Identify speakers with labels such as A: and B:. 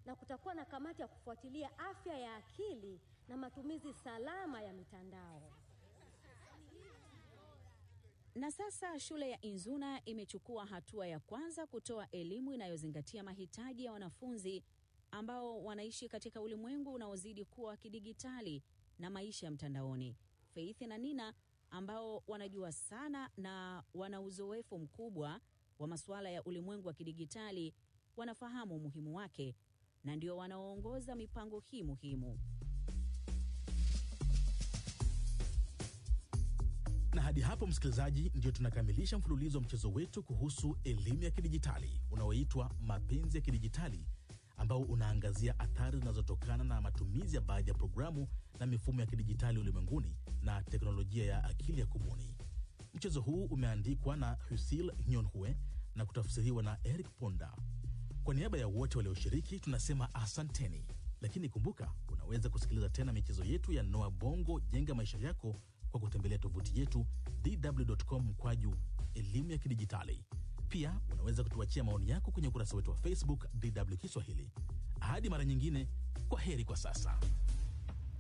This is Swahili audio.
A: na kutakuwa na kamati ya kufuatilia afya ya akili na matumizi salama ya mitandao.
B: Na sasa shule ya Inzuna imechukua hatua ya kwanza kutoa elimu inayozingatia mahitaji ya wanafunzi ambao wanaishi katika ulimwengu unaozidi kuwa wa kidigitali na maisha ya mtandaoni. Faith na Nina ambao wanajua sana na wana uzoefu mkubwa wa masuala ya ulimwengu wa kidigitali wanafahamu umuhimu wake na ndio wanaoongoza mipango hii muhimu.
C: Na hadi hapo, msikilizaji, ndio tunakamilisha mfululizo wa mchezo wetu kuhusu elimu ya kidijitali unaoitwa Mapenzi ya Kidijitali, ambao unaangazia athari zinazotokana na matumizi ya baadhi ya programu na mifumo ya kidijitali ulimwenguni na teknolojia ya akili ya kubuni. Mchezo huu umeandikwa na Husil Nyonhue na kutafsiriwa na Eric Ponda. Kwa niaba ya wote walioshiriki tunasema asanteni, lakini kumbuka, unaweza kusikiliza tena michezo yetu ya Noa Bongo Jenga Maisha Yako kwa kutembelea tovuti yetu dw.com mkwaju elimu ya kidijitali. Pia unaweza kutuachia maoni yako kwenye ukurasa wetu wa Facebook DW Kiswahili. Hadi mara nyingine, kwa heri kwa sasa.